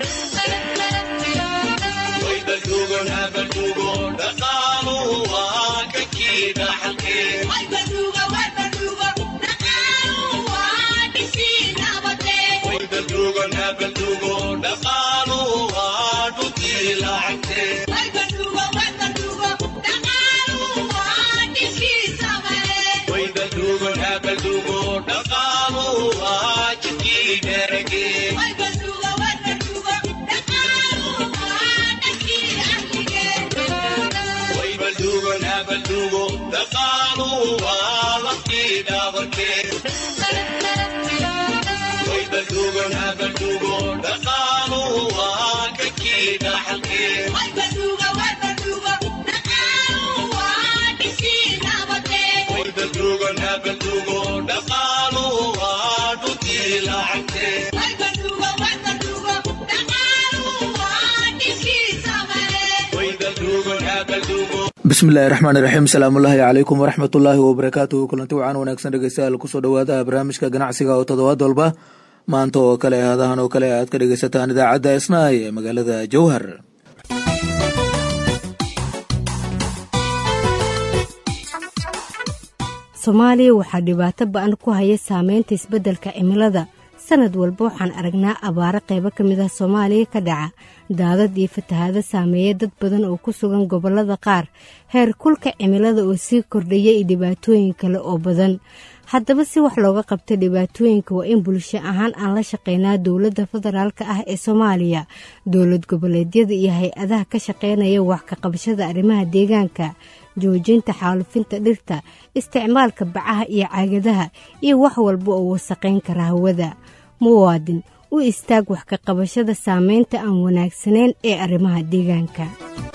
bismillahi raxmaan iraxiim asalaamullaahi calaykum waraxmatullaahi wabarakaatuhu kulanti wacaan wanaagsan dhegeystayaal kusoo dhowaada barnaamijka ganacsiga oo toddobaad walba maanta oo kale hadahan oo kale aad ka dhegeysataan idaacadda isnaay ee magaalada jowhar soomaaliya waxaa dhibaato ba-an ku haya saameynta isbeddelka cimilada sanad walba waxaan aragnaa abaaro qaybo ka mid ah soomaaliya ka dhaca daadad iyo fatahaado saameeya dad badan oo ku sugan gobollada qaar heer kulka cimilada oo sii kordhaya iyo dhibaatooyin kale oo badan haddaba si wax looga qabta dhibaatooyinka waa in bulsho ahaan aan la shaqeynaa dowladda federaalka ah ee soomaaliya dowlad goboleedyada iyo hay-adaha ka shaqeynaya wax ka qabashada arrimaha deegaanka joojinta xaalufinta dhirta isticmaalka bacaha iyo caagadaha iyo wax walba oo wasaqayn kara hawada muwaadin u istaag wax ka qabashada saameynta aan wanaagsanayn ee arrimaha deegaanka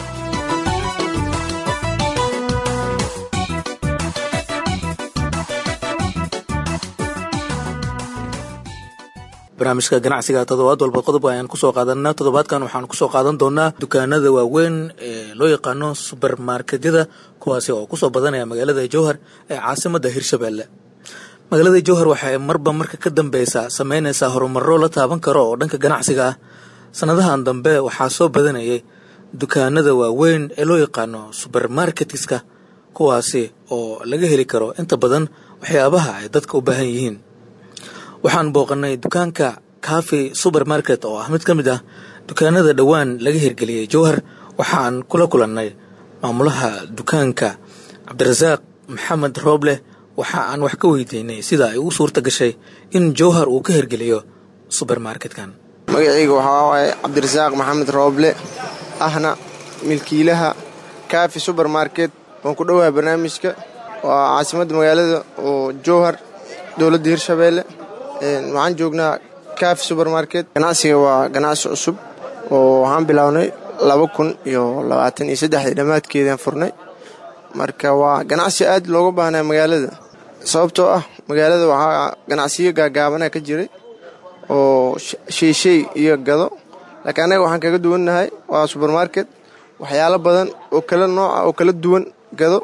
barnaamijka ganacsiga toddobaad walba qodob ayaan kusoo qaadanaa toddobaadkan waxaan kusoo qaadan doonaa dukaanada waaweyn ee loo yaqaano subermarketyada kuwaasi oo kusoo badanaya magaalada jowhar ee caasimada hirshabelle magaalada jowhar waxay marba marka ka dambeysa sameyneysaa horumaro la taaban karo oo dhanka ganacsiga ah sanadahan dambe waxaa soo badanayay dukaanada waaweyn ee loo yaqaano subermarketiska kuwaasi oo laga heli karo inta badan waxyaabaha ay dadka u baahan yihiin waxaan booqanay dukaanka cafe supermarket oo ah mid ka mid ah dukaanada dhowaan laga hirgeliyey jowhar waxaan kula kulannay maamulaha dukaanka cabdirasaaq maxamed rooble waxa aan wax ka weydiinay sida ay ugu suurta gashay in jowhar uu ka hirgeliyo subermarketkan magacayga waxaa waaye cabdirasaaq maxamed rooble ahna milkiilaha cafe supermarket waan ku dhowahay barnaamijka waa caasimadda magaalada oo jowhar dowladda hirshabeelle waxaan joognaa cafe supermarket ganacsiga waa ganacsi cusub oo waxaan bilownay laba kun iyo labaatan iyo saddexdii dhammaadkeedaan furnay marka waa ganacsi aad looga baahnaa magaalada sababtoo ah magaalada waxaa ganacsiyo gaagaabana ka jiray oo sheyshay iyo gado laakiin annaga waxaan kaga duwannahay waa supermarket waxyaalo badan oo kala nooca oo kala duwan gado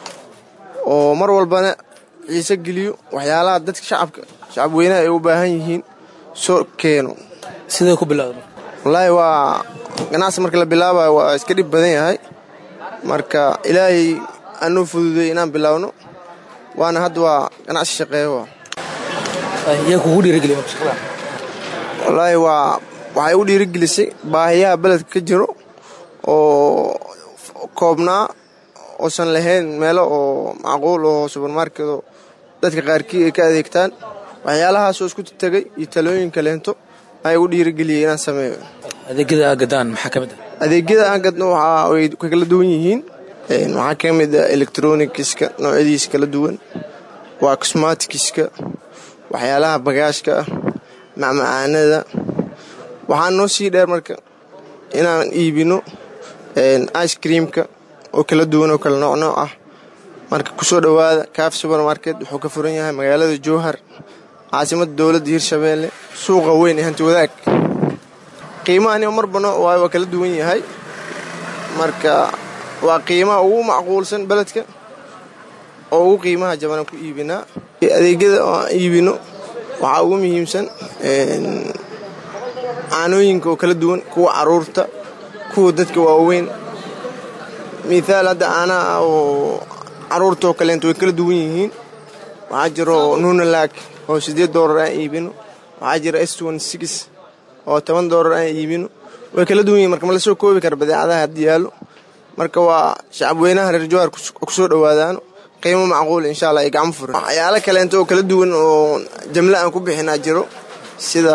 oo mar walbana xiise geliyo waxyaalaha dadka shacabka shacab weynaha ay u baahan yihiin soo keeno sidee ku bilowda wallaahi waa ganacsi marka la bilaabayo waa iska dhib badan yahay marka ilaahay anuu fududay inaan bilaawno waana hadda waa ganacsi shaqeeyo yaa kugu dhiirigeliya wallaahi waa waxay u dhiirigelisay baahiyaha beledka ka jiro oo koobnaa oosan lahayn meelo oo macquul oo subermarkedo dadka qaarkii ay ka adeegtaan waxyaalahaasoo isku tegay iyo talooyinka leento ay u dhiirigeliyey inaan sameeyo adeegyada aagadaan maxaa ka mid ah adeegyada aan gadno waxaa way kala duwan yihiin waxaa ka mid ah electronikiska noocyadiisa kala duwan waa cosmatikiska waxyaalaha bagaashka ah macmacaanada waxaa noo sii dheer marka inaan iibino ice creamka oo kala duwan oo kala nooc nooc ah marka kusoo dhowaada cafe supermarket wuxuu ka furan yahay magaalada jowhar caasimadda dowladda hirshabeelle suuqa weyn ee hanti wadaag qiimahan marba nooc waayo waa kala duwan yahay marka waa qiimaha ugu macquulsan beledka oo ugu qiimaha jabanaan ku iibinaa adeegyada oo aan iibino waxaa ugu muhiimsan caanooyinka oo kala duwan kuwa caruurta kuwa dadka waaweyn mithaal hadda caanaha oo caruurta oo kaleento way kala duwan yihiin waxaa jiro nunalaag oo siddeed doolar aan iibino waxaa jira s oo toban doolar aan iibino way kala duwan yihin marka ma lasoo koobi kara badeecadaha haddii yaallo marka waa shacabweynaha reer jowhar kusoo dhowaadaano qiimo macquul insha allah ay gacmo furan waxyaalo kaleento oo kala duwan oo jamle aan ku bixinaa jiro sida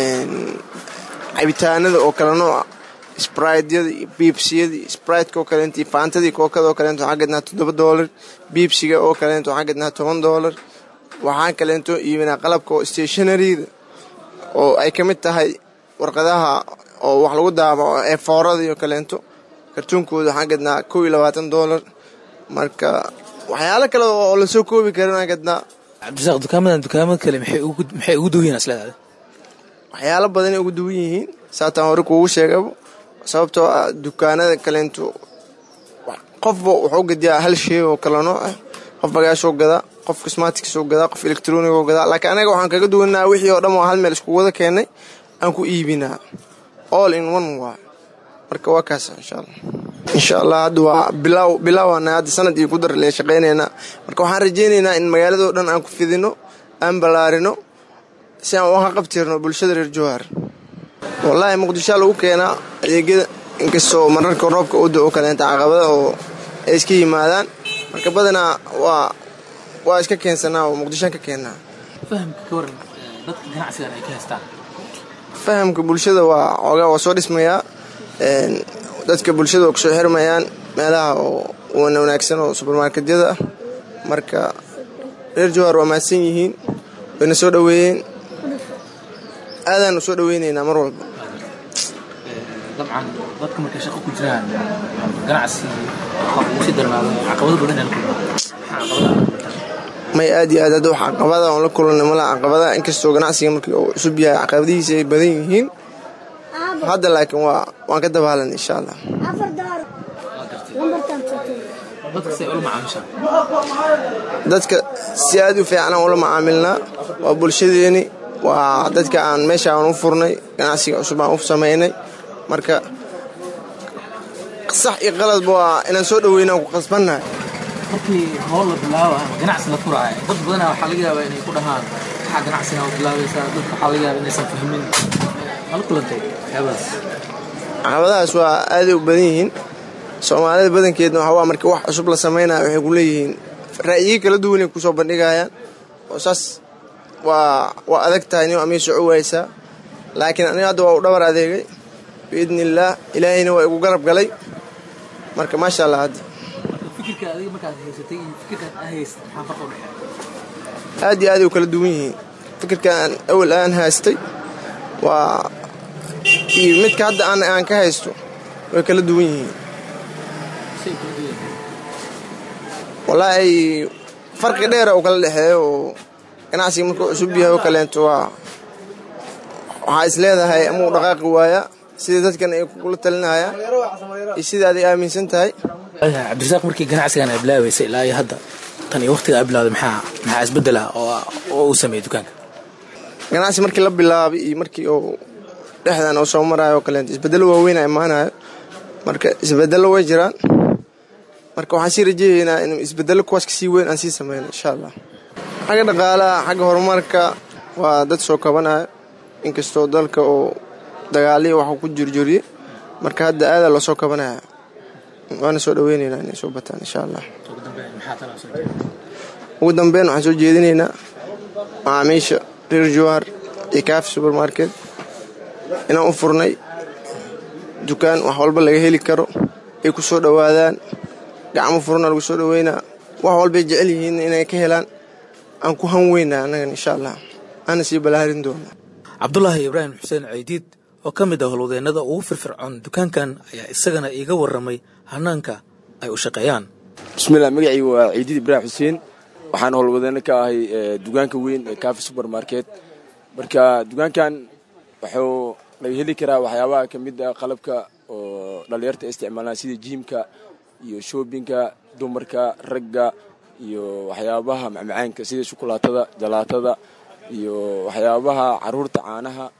cabitaanada oo kale nooca sbraydyada iyo biibsiyada iyo sbraytka oo kaleento iyo faantadii kookada oo kaleento waxaa gadnaa toddoba doolar biibsiga oo kaleento waxaa gadnaa toban doolar waxaan kaleento iibinaa qalabka oo stationaryda oo ay ka mid tahay warqadaha oo wax lagu daabaco ee foorada iyo kaleento kartuunkooda waxaan gadnaa kow iyo labaatan doolar marka waxyaalo kale oo lasoo koobi karin aan gadnaa cabdirasaaq dukaamadan dukaamada kale maxay ugu duwan yihin isleedahay waxyaalo badanay ugu duwan yihiin saataan hore kuugu sheegaba sababtoo ah dukaanada kaleento qofba wuxuu gadiyaa hal shay oo kale nooc ah qof bagaashoo gadaa qof cosmaticoo gadaa qof electronigo gadaa laakiin anaga waxaan kaga duwanaa wixii oo dhan oo hal meel isku wada keenay aan ku iibinaa all in one waa marka waa kaas insha allah insha allah hadda waa bilaaw bilaawana hadda sanad iyo ku dar leen shaqaynaynaa marka waxaan rajaynaynaa in magaaladoo dhan aan ku fidino aan ballaarino si aan uga qabtirno bulshada reer jowhar wallaahi muqdishoa lagu keenaa adeegyada inkastoo mararka roobka u da-o kaleenta caqabada oo ay iska yimaadaan marka badanaa waa waa iska keensanaa oo muqdishoan ka keennaa fahamka ka waran dadka ganacsigan ay ka haystaan fahamka bulshada waa xoogaa waa soo dhismayaa dadka bulshada waa kusoo xirmayaan meelaha oo wana wanaagsan oo subermarketyada ah marka reer jowhar waa mahadsan yihiin wayna soo dhoweeyeen aadaanu soo dhoweynaynaa mar walba dabcan dadka markay shaqo ku jiraan ganacsi qof ugu sii darnaado caqabado badan ay la kulmaan may aad iyo aad hadda wax caqabada oon la kulanay malaha caqabada inkastoo ganacsiga markii uu cusub yahay caqabadihiisa ay badan yihiin hadda laakiin waa waan ka dabaalan insha allah dadka si aad u fiican aan ula macaamilnaa waa bulshadeeni waa dadka aan meesha aan u furnay ganacsiga cusub aan u samaynay marka sax iyo qaladba waa inaan soo dhoweyna aan ku qasbannahay markii hool la bilaabo ama ganacsi la furaayo dad badanaa waxaa laga yaabaa inay ku dhahaan maxaa ganacsiga u bilaabaysaa dadka waxaa laga yaabaa inaysan fahmin mala kulantay waxyaabahaas caqabadahaas waa aaday u badan yihiin soomaalida badankeedna waxaa waa markii wax cusub la samaynayo waxay ku leeyihiin ra'yiyi kala duwanay kusoo bandhigayaan oo saas waa waa adag tahay nin amii soco waysaa laakiin aniga hadda waa u dhabar adeegay biidni illaah ilaahayna waa igu garab galay marka maasha allah hadda fikirka adiga markaad haysatay iyo fikirkaad aa haysta maxaa farqa u dhexeeya aad iyo aaday u kala duwan yihiin fikirkaan awal aan haystay waa iyo midka hadda aan aan ka haysto way kala duwan yihiin say kula duwan yihiin wallaahi farqi dheera uu kala dhexeeyo oo ganacsiga markuu cusub yahay oo kaleento waa waxaa is leedahay ama uu dhaqaaqi waaya sida dadkan ay kula talinayaan iyo sida aday aaminsan tahay cabdirasaaq markii ganacsigan ay bilaabaysay ilaa iyo hadda tan iyo waqtiga ay bilawday maxaa maxaa isbeddel ah oo oo uu sameeyey dukaanka ganacsi markii la bilaabay iyo markii uu dhexdan uu soo marayo oo kaleento isbeddello waaweyn a imaanayo marka isbeddello way jiraan marka waxaan sii rajeeyaynaa in isbeddello kuwaas kasii weyn aan sii sameyno insha allah xagga dhaqaalaha xagga horumarka waa dad soo kabanaya inkastoo dalka oo dagaaliya waxuu ku jirjiriyey marka hadda aadaa loo soo kabanaya waana soo dhoweynaynaa inay soo bataan insha allah ugu dambeyn maxaa tala soo jeeda ugu dambeyn waxaan soo jeedinaynaa macaamiisha reer jowhar iyo kaafi supermarket inaan u furnay dukaan wax walba laga heli karo ay ku soo dhowaadaan gacmo furna lagu soo dhoweynaa wax walbay jecel yihiin inay ka helaan aan ku han weynaa annagan insha allah aana sii balaarin doonaa cabdulaahi ibraahim xuseen ceydiid oo ka mid ah howlwadeennada ugu firfircoon dukaankan ayaa isagana iiga warramay hanaanka ay u shaqeeyaan bismillah magacaygu waa ciidiid ibraahim xuseen waxaan howlwadeeno ka ahay dukaanka weyn ee kaafi supermarket marka dukaankan wuxuu laga heli karaa waxyaabaha ka mid ah qalabka oo dhallinyarta isticmaalaan sida jiimka iyo shoobinka dumarka ragga iyo waxyaabaha macmacaanka sida shukulaatada jalaatada iyo waxyaabaha caruurta caanaha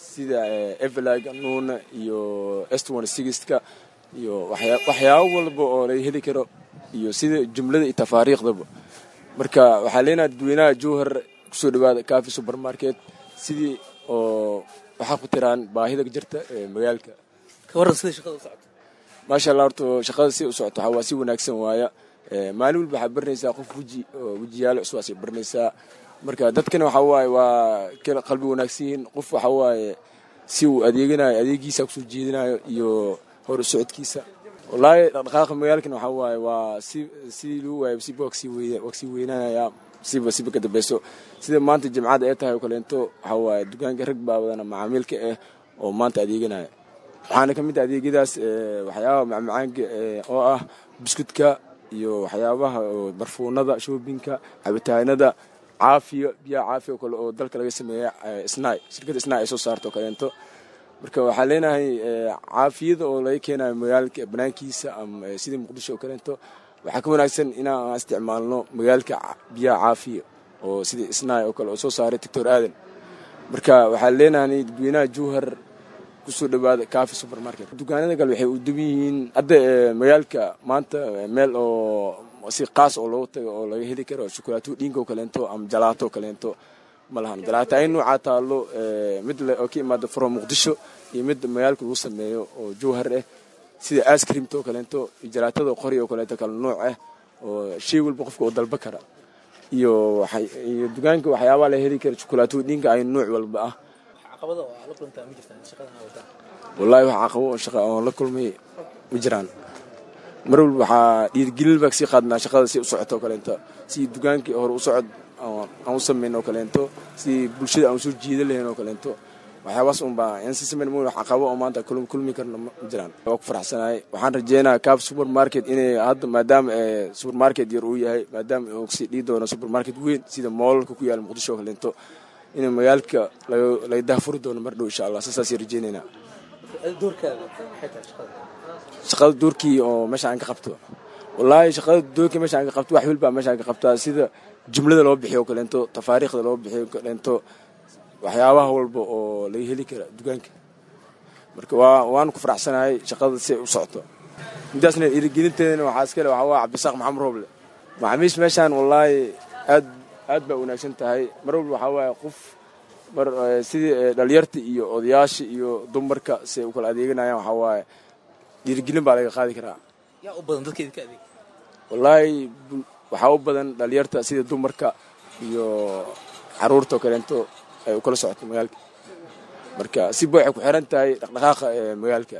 sida evelag nuuna iyo estone sixka iyo waxyaabo walba oo laga heli karo iyo sida jumlada iyo tafaariikhdaba marka waxaa leenaha dadweynaha jowhar kusoo dhawaada cafi supermarket sidii oo waxaa ku tiraan baahida jirta ee magaalka ka warran sida shaqada u socoto maasha allah horta shaqada si u socoto waxaa waa si wanaagsan waaya maalin walba waxaa baranaysaa qof weji oo wejiyaalo cusub baranaysaa marka dadkana waxaa waaye waa kala qalbi wanaagsan yihiin qof waxaa waaye si uu adeeganayo adeegiisa kusoo jeedinayo iyo hor u socodkiisa wallaahi dhaqdhaqaaqa magaalkan waxaa waaye waa si sidii lagu waayo siba wagsii weynaanaya siba siba ka dambeyso sida maanta jimcada ay tahay oo kaleento waxaa waaye dukaanka rag baa wadana macaamiilka ah oo maanta adeeganaya waxaana ka mid ah adeegyadaas waxyaabaha macmacaanka oo ah buskudka iyo waxyaabaha barfuunada shoobinka cabitaanada caafiya biyaha caafiya oo kale oo dalka laga sameeya snai shirkadda snai ay soo saarto oo kaleento marka waxaa leenahay caafiyada oo laga keenayo magaalka banaankiisa ama sidii muqdisho oo kaleento waxaa ka wanaagsan inaan isticmaalno magaalka biyaha caafiya oo sidii snai oo kale oo soo saaray doctor aadan marka waxaa leenahay dadweynaha jowhar kusoo dhawaada cafi supermarket dukaanada kale waxay u duban yihiin hadda magaalka maanta meel oo si qaas oo loogu tago oo laga heli karo shukulaato dhiinka oo kaleento ama jalaato oo kaleento ma lahan jalaato ay noocaa taalo mid oo ka imaada furo muqdisho iyo mid magaalka lagu sameeyo oo jowhar ah sida ascreamta oo kaleento iyo jalaatada qori oo kaleento kale nooc ah oo shay walba qofka oo dalba kara iyo iyo dukaanka waxyaabaa la heli kara shukulaato dhiinka ay nooc walba ah wallaahi wax caqabo oo shaqa oon la kulmay ma jiraan mar walba waxaa dhiirgelin baa kasii qaadnaa shaqada si u socoto oo kaleento si dukaankii hore u socod aan u samayn oo kaleento si bulshada aan usoo jiida lahayn oo kaleento waxyaabaas unbaa aan si samayn wax caqabo oo maanta kulmi karna ma jiraan waa ku faraxsanahay waxaan rajeynayaa caf supermarket inay hadda maadaama supermarket yar uu yahay maadaama uu kasii dhii doono supermarket weyn sida moolalka ku yaala muqdisho oo kaleento in magaalka laga dahfuri doono mar dhow insha allah sasaasay rajeynaynaa shaqada doorkii oo meesha aan ka qabto wallaahi shaqada doorkii meesha aan ka qabto wax walbaa meesha aan ka qabtaa sida jumlada loo bixiyo o kaleento tafaariikhda loo bixiyo o kaleento waxyaabaha walba oo laga heli kara dukaanka marka waa waanu ku faraxsanahay shaqada si ay u socoto midaasna irigelinteedana waxaa iskale waxaa waa cabdisaaq maxamed rooble macaamiish meeshaan wallaahi aad aad baa wanaagsan tahay mar walba waxaa waaye qof mar sidii dhalinyarta iyo odayaasha iyo dumarka si ay u kala adeeganayaan waxaa waaye dhiirigelin baa laga qaadi karaa yaa u badan dadka idinka adeeg wallaahi waxaa u badan dhalinyarta sida dumarka iyo caruurta oo kaleento ay u kala socoto magaalka marka siba waxay ku xiran tahay dhaqdhaqaaqa ee magaalka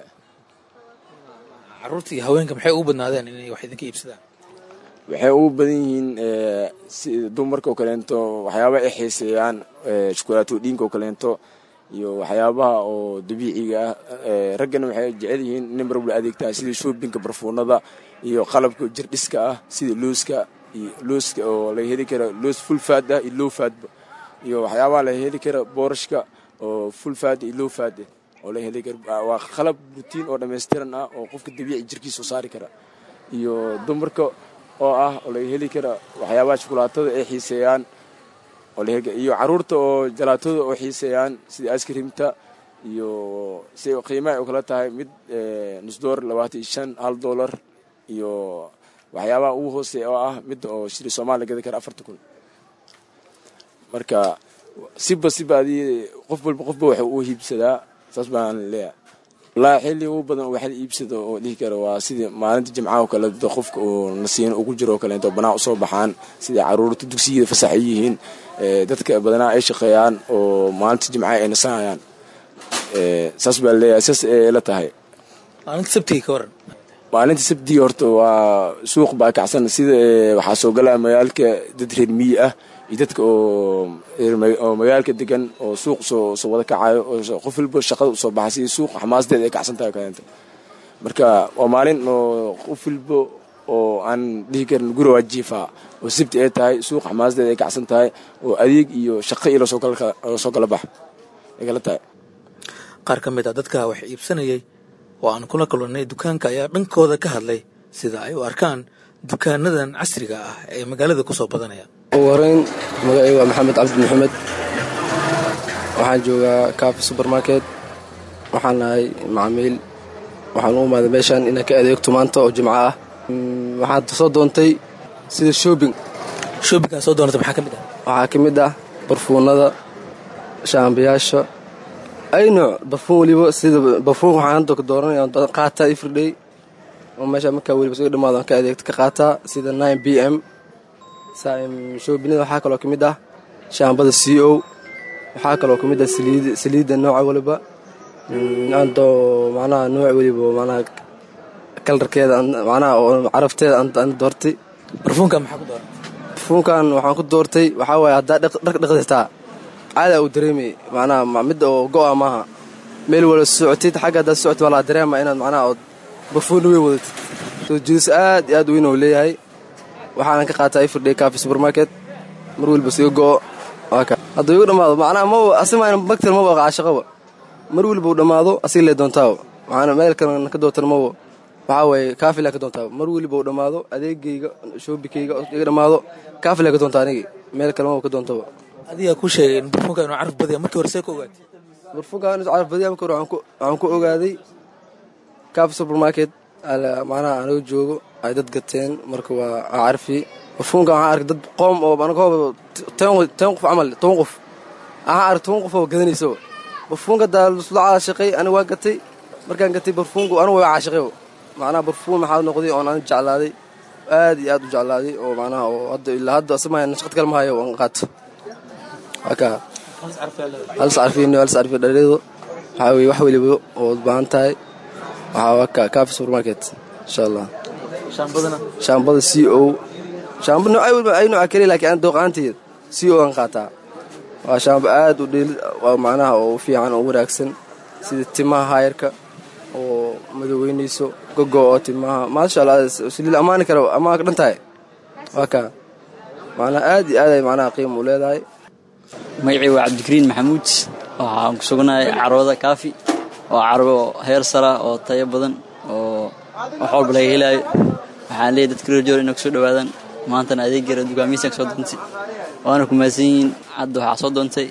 caruurta iyo haweenka maxay ugu badnaadeen inay wax idinka iibsadaan waxay ugu badan yihiin sida dumarka oo kaleento waxyaabaha ay xiiseeyaan shukulaato dhiinka oo kaleento iyo waxyaabaha oo dabiiciga ah raggana waxay jecel yihiin inay mar walba adeegtaan sida shoobinka barfuunada iyo qalabka jirdhiska ah sida looska iyo looska oo laga heli kara loos full faad ah iyo low faadba iyo waxyaabaha laga heli kara boorashka oo full faad iyo low faad ah oo laga heli kara waa qalab rutiin oo dhammaystiran ah oo qofka dabiici jirkiisa soo saari kara iyo dumarka oo ah oo laga heli kara waxyaabaha shukulaatada ay xiiseeyaan iyo caruurta oo jalaatada oo xiiseeyaan sida askrimta iyo si qiimaha ay kala tahay mid nus dolar labaatan iyo shan hal dolar iyo waxyaabaha ugu hooseeya oo ah mid oo shiri soomaaliya gadi kara afarta kun marka siba siba adii qof walba qofba waxa uu hiibsadaa saas baan leeyahay wallaahi xilli ugu badan oo waxla iibsado oo dhihi kara waa sidii maalinta jimcaha oo kale qofka uu nasiino ugu jiro oo kaleento banaa usoo baxaan sidai caruurta dugsiyada fasax ay yihiin dadka badanaa ay shaqeeyaan oo maalinta jimcaha ay nasanayaan saas baa leeyahay saas ay la tahay maalinta sabtiga ka waran maalinta sabtiga horta waa suuq baa kacsan sida waxaa soo galaa magaalka dad reer miyi ah iyo dadka oo magaalka degan oo suuq soo soo wada kacayo oo qof walba shaqada usoo baxay sidii suuq xamaasadeeda ay kacsan tahay kaleenta marka waa maalin oo qof walba oo aan dhihi karin guri waa jiifaa oo sabti ay tahay suuq xamaasadeeda ay kacsan tahay oo adeeg iyo shaqo iyo lasoo kala bax ay kala tahay qaar ka mid ah dadka wax iibsanayay oo aan kula kulannay dukaanka ayaa dhankooda ka hadlay sida ay u arkaan dukaanadan casriga ah ee magaalada ku soo badanaya ugu horeyn magacay waa maxamed cabdi maxamed waxaan joogaa kaafi subermarket waxaan nahay macamiil waxaan u imaaday meeshaan inaan ka adeegto maanta oo jimco ah waxaad soo doontay sida shoobing shoobinkaa soo doonata maxaa ka mid ah waxaa ka mid ah barfuunada shaambayaasha ay nooc barfuun weliba sida barfuun waxaan hadda ka dooranaya qaataa everyday oo meesha markaa weliba isaga dhamaado aan ka adeegto ka qaataa sida nine b m shoobinada waxaa kaloo ka mid ah shaambada c o waxaa kaloo ka mid ah saliidda nooca waliba andoo macnaha nooc weliba macnaha kalarkeeda macnaha oo carafteeda aan doortay barfuunka maxaa ku dooran barfuunkan waxaan ku doortay waxaa waaye haddaa dharka dhaqditaa caadaa uu dareemayay macnaha mid oo go'a maaha meel wala socotid xagga haddaad socotid waa laa dareema inaad macnaha ood barfuunna weyn wadatid soo jiidis aad iyo aad weyn oo leeyahay waxaanan ka qaataa everyday cafe supermarket mar weliba siga go'o hadduu igu dhammaado macnaha ma asimaan bagtar maba caashaqaba mar weliba uu dhammaado asiga lee doontaaba waxaana meel kalena ka doontan maba waxaa waaye kaafilaa ka doontaaba mar weliba uu dhammaado adeegayga shoobikayga iga dhammaado kaafilaa ka doonta anigi meel kale maba ka doontaba adigaa ku sheegay in barfuunka inuu caraf badaya markii hore see ka ogaatay barfuunka inuu caraf badaya markii hore waxaan ku ogaaday cafe supermarket macnaha anaga joogo ay dad gateen marka waa carfi barfuunka waxaan arkay dad qoom oo anagooba ten qof camal toban qof waxaan arkay toban qof oo gadanaysaba barfuunka daa lasla caashaqay aniga waa gatay markaan gatay barfuunku anigu waa caashaqay macnaha barfuun maxaa noqday oon aniga jeclaaday aad iyo aad u jeclaaday oo macnaha oo hadda ilaa hadda asamaaya nashqad kale ma hayo aan qaato haka halis carfiin halis carfi dhalido waxaa weye wax weliba oo baahan tahay waxaa waka cafe supermarket insha allah shaambadana shaambada c o shaamba noocay weliba ay nooca keliya laakiin aan dooqaanteed c o aan qaataa waa shaamba aad u dheeli waa macnaha oo fiican oo wanaagsan sida timaha haayarka oo madoweynayso gogo oo timaha maasha allah saliil ammaani kara ammaan ka dhan tahay waa kaa macnaha aad iyo aad ay macnaha qiima u leedahay magacii waa cabdikariin maxamuud waxaan ku sugnahay carwada kaafi waa carwo heer sara oo tayo badan oo wax walba laga helaayo waxaan leeyahy dadka reer joor inay kusoo dhawaadaan maantana adeeggeera dugaamiisaan kasoo doontay waana ku mahadsan yihiin hadda waxaa soo doontay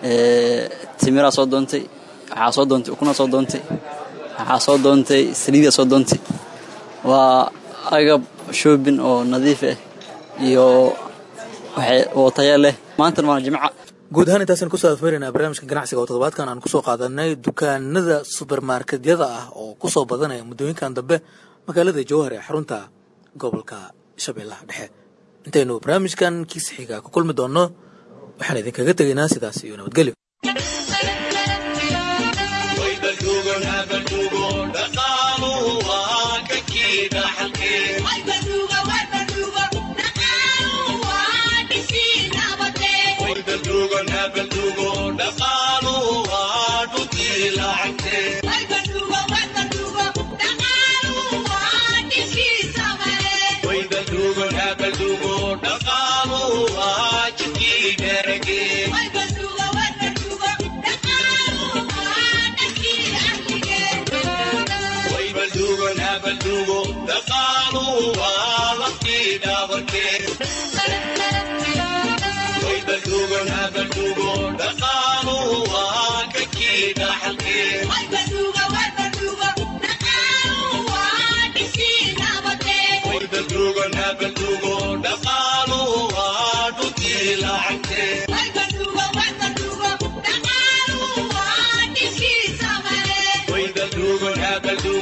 timiraa soo doontay waxaa soo doontay ukuna soo doontay waxaa soo doontay saliidaa soo doontay waa agab shoobin oo nadiif ah iyo oo taya leh maantana waana jimca guud ahaan intaasaan kusoo afmeeraynaa barnaamijka ganacsiga oo toddobaadkan aan kusoo qaadanay dukaanada subermarketyada ah oo kusoo badanaya muddooyinkan dambe magaalada jowhar ee xarunta gobolka shabeellaha dhexe intaynu barnaamijkan kiis xiga ku kulmi doonno waxaan idinkaga tegaynaa sidaas iyo nabadgelyo Bye.